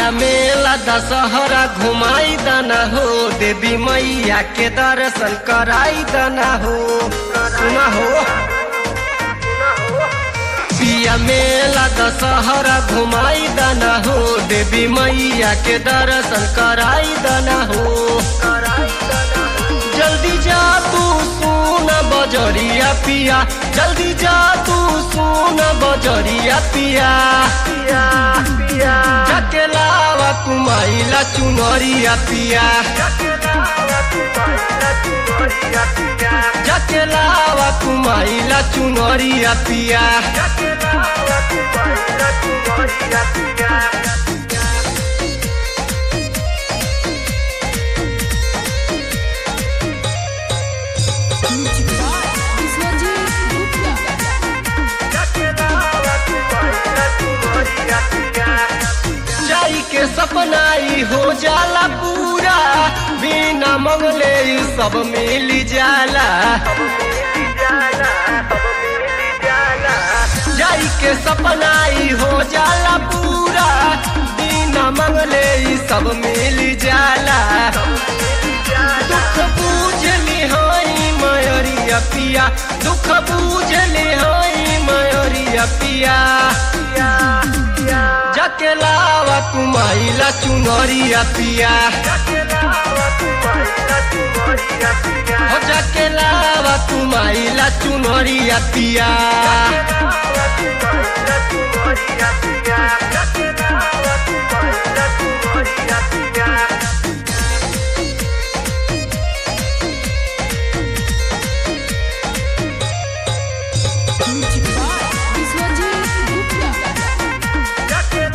पिया मेला दशहरा घुमाई दना हो देवी मैया के दर्शन कराई दना हो सुना हो पिया मेला दशहरा घुमाई दना हो देवी मैया के दर्शन कराई दना हो जल्दी जा तू सुन बजरिया पिया जल्दी जा तू सुन बजरिया पिया जाके लावा कुमाइला चुनरिया पिया जाके लावा कुमाइला चुनरिया पिया Music by Biswajit Gupta. जाई के सपनाई हो जाला पूरा बिना मंगले ई सब मिल जाला जाई के सपनाई हो जाला पूरा बिना मंगले ई सब मिल जाला दुख बूझली हई मयरिया पिया दुख बूझली हई मयरिया पिया जाके लावा कुमाइला चुनरिया पिया हो जाके लावा कुमाइला चुनरिया पिया Music by Biswajit Gupta.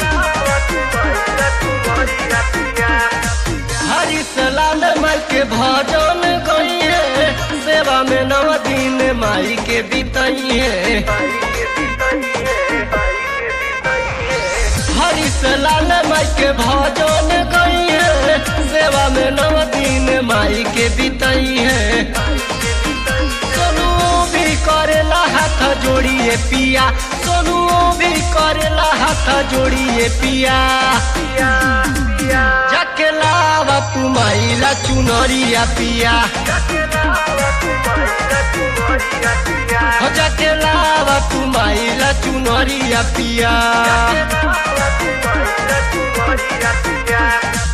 Harish लाल माई के भजन गई है सेवा में नव दिन माई के बीतई है हरिश लाल माई के भजन गई है सेवा में नव दिन माई के बीतई है सोनू भी करेला हाथ जोड़िए पिया सोनू भी करेला हाथ जोड़िए पिया जाके लावा कुमाइला चुनरिया पिया हो जाके लावा कुमाइला चुनरिया पिया